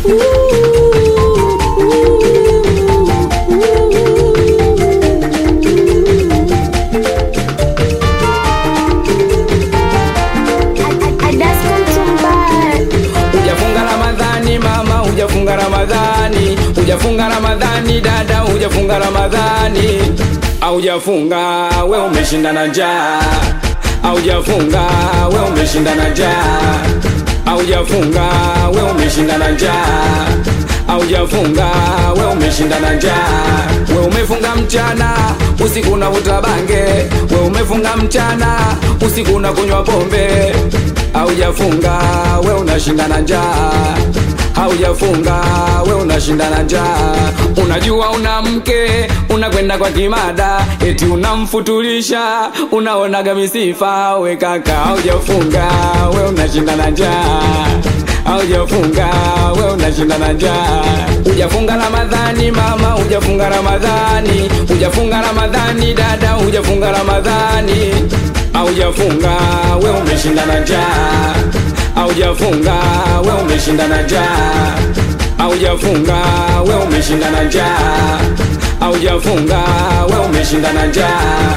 Hujafunga Ramadhani mama, hujafunga Ramadhani, hujafunga Ramadhani dada, hujafunga Ramadhani, aujafunga we umeshinda na njaa, aujafunga we umeshinda na njaa, aujafunga we umeshinda na njaa, aujafunga we umeshinda na njaa, we umefunga mchana usiku unavuta bange, we umefunga mchana usiku unakunywa pombe haujafunga we unashinda na njaa haujafunga we unashinda na njaa unajua una mke unakwenda kwa kimada eti unamfutulisha unaonaga misifa we kaka haujafunga we unashinda na njaa haujafunga we unashinda na njaa hujafunga ramadhani mama hujafunga ramadhani hujafunga ramadhani dada hujafunga ramadhani haujafunga we umeshinda na njaa haujafunga we umeshinda na njaa haujafunga we umeshinda na njaa haujafunga we umeshinda na njaa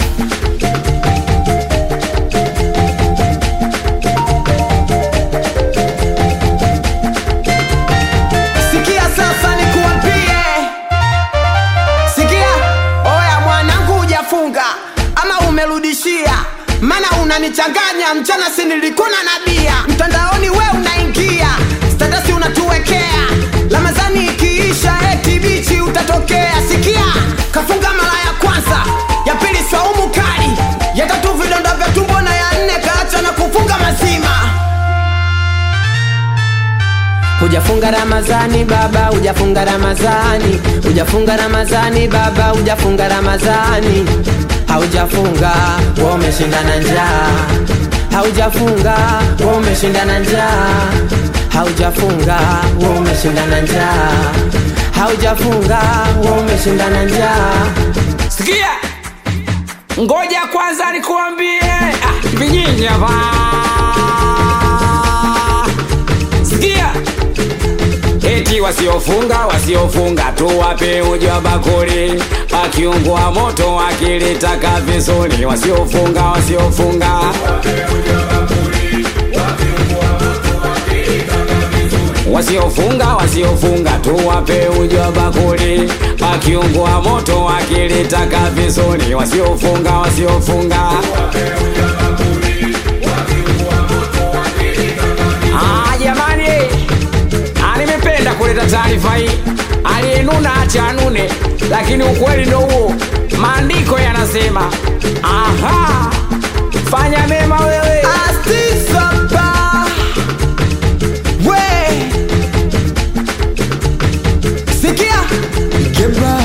Sikia sasa nikuambie, sikia oya, mwanangu, hujafunga ama umerudishia, mana unanichanganya. Mchana si nilikuna na bia, mtandaoni we unaingia, statasi unatuwekea, Ramadhani ikiisha eti bichi utatokea. Sikia, kafunga mara ya kwanza, ya pili swaumu kali, ya tatu vidonda vya tumbo, na ya nne kaacha na kufunga mazima. Hujafunga Ramazani baba, hujafunga Ramazani, hujafunga Ramazani baba, hujafunga Ramazani, haujafunga wewe umeshinda na njaa, haujafunga wewe umeshinda na njaa, haujafunga wewe umeshinda na njaa, haujafunga wewe umeshinda na njaa. sikia ngoja kwanza nikuambie ah, vinyinyi hapa sikia eti wasiofunga wasiofunga tu wape uji wa bakuli akiungua moto akilitaka vizuri wasiofunga wasiofunga wasiofunga wasiofunga tu wape uji wa bakuli akiungua moto akilitaka vizuri wasiofunga wasiofunga Ah, jamani Ah, nimependa kuleta taarifa hii aliyenuna acha anune lakini ukweli ndo huo maandiko yanasema aha fanya mema wewe Astisaba we sikia Ikebra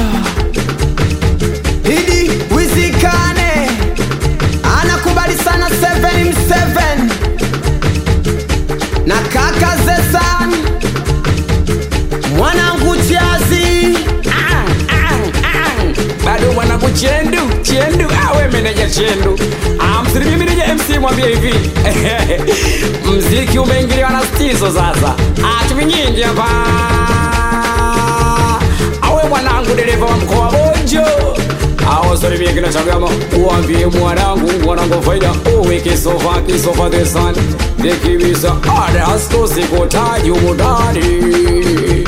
Idi Wizikane anakubali sana 7 na kaka Zesan mwanangu Chazi Ah, ah, ah. bado mwanangu chendu chendu awe meneja chendu Ah, msirimi meneja mc mwambie hivi mziki umeingiliwa na stizo sasa atumi nyingi hapa awe mwanangu dereva wa mkoa bonjo awasalimie kina chagama uambie mwanangu mwanangu faida uwe kisofa kisofa the sun dekibisa adasto sikotaji umudani